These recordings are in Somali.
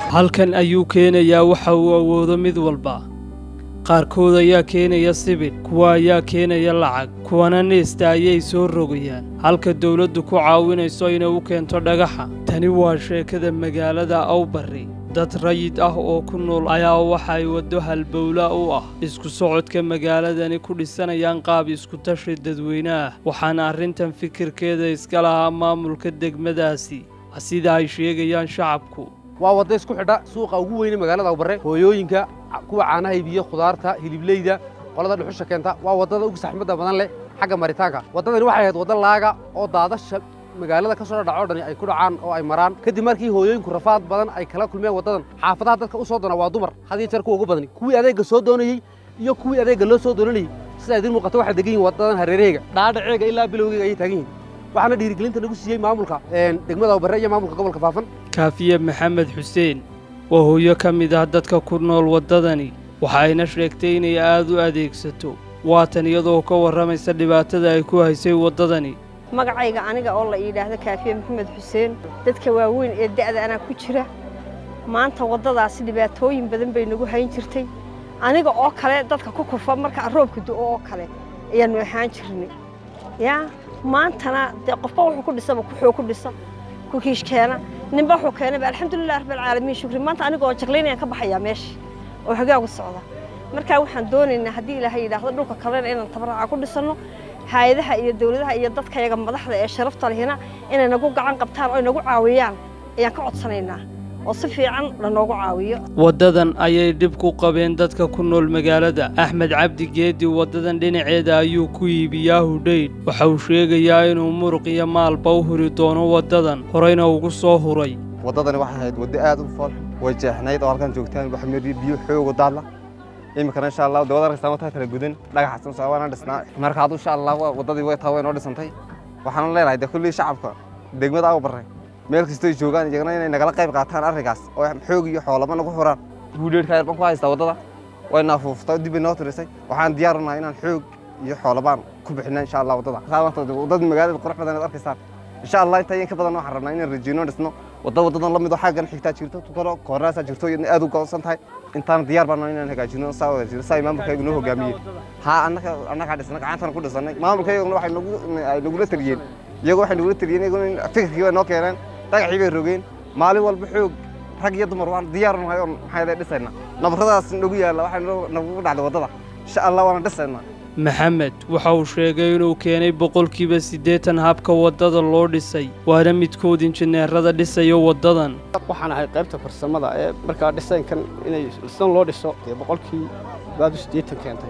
halkan ayuu keenayaa waxa uu awoodo mid walba qaarkood ayaa keenaya sibidh kuwa ayaa keenaya lacag kuwana neesta ayay soo rogayaan halka dawladdu ku caawinayso inay u keento dhagaxa tani waa sheekada magaalada awbarri dad rayid ah oo ku nool ayaa waxa ay waddo halbowla u ah isku socodka magaaladani ku dhisanayaan qaab iskutashi dadweyne ah waxaana arrintan fikirkeeda iska lahaa maamulka degmadaasi sida ay sheegayaan shacabku waa wadda isku xidha suuqa ugu weyne magaalada awbarre hooyooyinka kuwa caanaha iibiya khudaarta hilibleyda qolada dhuxusha keenta waa waddada ugu saxmadda badan leh xagga maritaanka waddadani waxay ahayd wadda laaga oo daadasha magaalada ka soo dhadhaco dhani ay ku dhacaan oo ay maraan kadib markii hooyooyinku rafaad badan ay kala kulmeen waddadan xaafadaha dadka u soo doona waa dumar had iyo jeer kuwa ugu badani kuwii adeegga soo doonayey iyo kuwii adeegga loo soo doonanayey sidaa idiin muuqata waxay degan yihin waddadan hareeraheyga dhaadhaceega ilaa bilowgeyga ayay taagan yihin waxaana dhiirigelinta nagu siiyey maamulka degmada awbarre iyo maamulka gobolka faafan kaafiye maxamed xuseen waa hooyo ka mid ah dadka ku nool waddadani waxa ayna sheegtay inay aad u adeegsato waatan iyadoo ka warramaysa dhibaatada ay ku haysay waddadani magacayga aniga oo la yidhaahdo kaafiye maxamed xuseen dadka waaweyn ee da'da anaa ku jira maanta waddadaasi dhibaatooyin badan bay nagu hayn jirtay aniga oo kale dadka ku kufa marka roobka du'o oo kale ayaannu ahaan jirnay yaa maantana dee qofba wuxuu ku dhisaba kuxuu ku dhisa ku kiishkeena ninba wuxuu keenayba alxamdulilah rabbilcaalamiin shukri maanta anigoo jaqlaynayaan ka baxayaa meesha oo hogaagu socda markaa waxaan doonaynaa haddii ilaahay yidhaahdo dhulka kalena inaan tabaraaca ku dhisanno hay-adaha iyo dawladaha iyo dadkayaga madaxda ee sharafta lehina inay nagu gacan qabtaan oo nagu caawiyaan ayaan ka codsanaynaa oo si fiican lanoogu caawiyo waddadan ayay dhib ku qabeen dadka ku nool magaalada axmed cabdi geedi waddadan dhinaceeda ayuu ku iibiyaa hudhaydh waxa uu sheegayaa inuu muruq iyo maalba u huri doono waddadan horeyna ugu soo huray waddadani waxay ahayd waddo aad u fool way jeexnayd oo halkan joogtaan wax mari biyo xoogo daadla iminkana insha allah dawada arkaysaa wataa kala gudan dhagaxasan soo waana dhisnaa marka haddu insha allah waddadii way taa way noo dhisantay waxaan leenahay dee kullii shacabka degmada aw barre meel kastoo joogaan iyagana inay nagala qayb qaataan arrinkaas oo xoog iyo xoolaba nagu xuraan guudheedhka yar baan ku haystaa waddada way naafuuftay dib bay noo tirisay waxaan diyaar u nahay inaan xoog iyo xoolabaan ku bixina insha allah waddada waddada magaalada qurux badan aad arkaysaan insha allah inta in ka badan waxaan rabnaa inaan rajeyno dhisno wadda waddadan la mid oo xaggan xigtaa jirto tukaro koornaasaa jirto iyadna aad u go'onsan tahay intaan diyaar baan inaan hagaajino saa wada jiro saa maamulkaygu noo hogaamiyeen haa annaka annagaa dhisnay gacantana ku dhisannay maamulkayguna waxay nagu ay nagula taliyeen iyagu waxay nagula taliyeen iyaguna fikirkii bay noo keeneen dhagaxii bay rogeen maalin walba xoog rag iyo dumar waan diyaar nahay oo maxay dhisayna nabarradaas nagu yaalla waxay nagu dhacday waddada insha allah waana dhisaynaa maxamed waxa uu sheegay inuu keenay boqolkiiba siddeetan habka waddada loo dhisay waana midkood injineerada dhisayo waddadan waxaan ahay qaybta farsamada ee markaa dhisaynkan inay sidan loo dhiso dee boqolkii baadu siddeetan keentay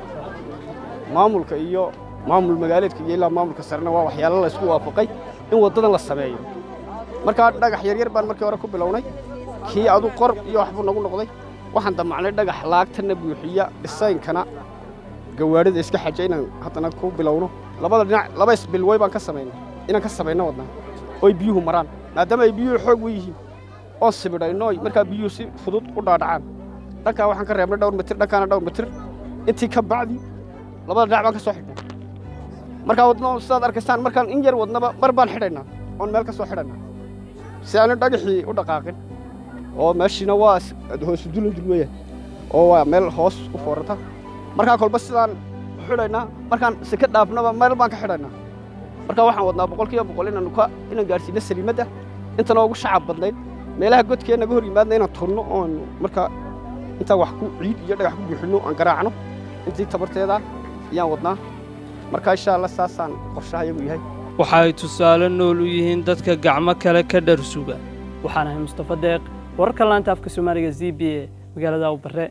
maamulka iyo maamul magaaleedka iyo ilaa maamulka sarena waa waxyaalo la isku waafaqay in waddadan la sameeyo markaa dhagax yaryar baan markii hore ku bilownay kii adu qor iyo waxbuu nagu noqday waxaan damacnay dhagax laagtana buuxiya dhisaynkana gawaarida iska xaja inaan haddana ku bilowno labada dhinac laba isbilway baan ka samaynay inaan ka samayno wadnaa oy biyuhu maraan maadaama ay biyuhu xoog u yihiin oo sibidhayno markaa biyuhu si fudud u dhaadhacaan dhankaa waxaan ka reebnay dhowr mitir dhankaana dhowr mitir intii ka bacdi labada dhinac baan ka soo xidhnay markaa wadno sidaad arkaysaan markaan in yar wadnaba mar baan xidhaynaa oon meel ka soo xidhaynaa si aanu dhagaxii u dhaqaaqin oo meeshiina waa hoosu dulan dul weeyaan oo waa meel hoos u foorata markaa kolba sidaan xidhaynaa markaan sika dhaafnaba meel baan ka xidhaynaa markaa waxaan wadnaa boqolkiiba boqol inaanu ka inaan gaadhsiino saliimadda intana ugu shacab badnayd meelaha godkee naga hor yimaadna inaan turno oonu markaa intaan wax ku ciid iyo dhagax ku buuxinno aan garaacno intii tabarteeda ayaan wadnaa markaa insha allah saasaan qorshaha iyagu yahay waxa ay tusaale nool u yihiin dadka gacmo kale ka dharsuga waxaan ahay mustafa deeq wararka laanta afka soomaaliga z b e magaalada awbarre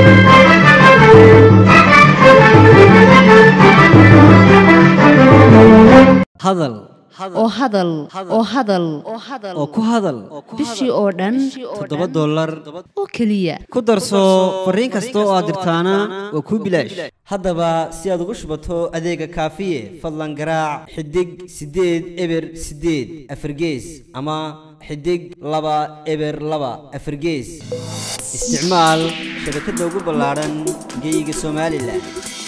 hadal oo hadal oo hadal oo ku hadal bishii oo dhan toddoba dollar oo keliya ku darso fariin kasta oo aad dirtaana waa kuu bilaash haddaba si aad ugu shubato adeega kaafiye fadlan garaac xidig siddeed eber siddeed afargees ama xidig laba eber laba afargees isticmaal shabakadda ugu ballaadhan geyga somalilan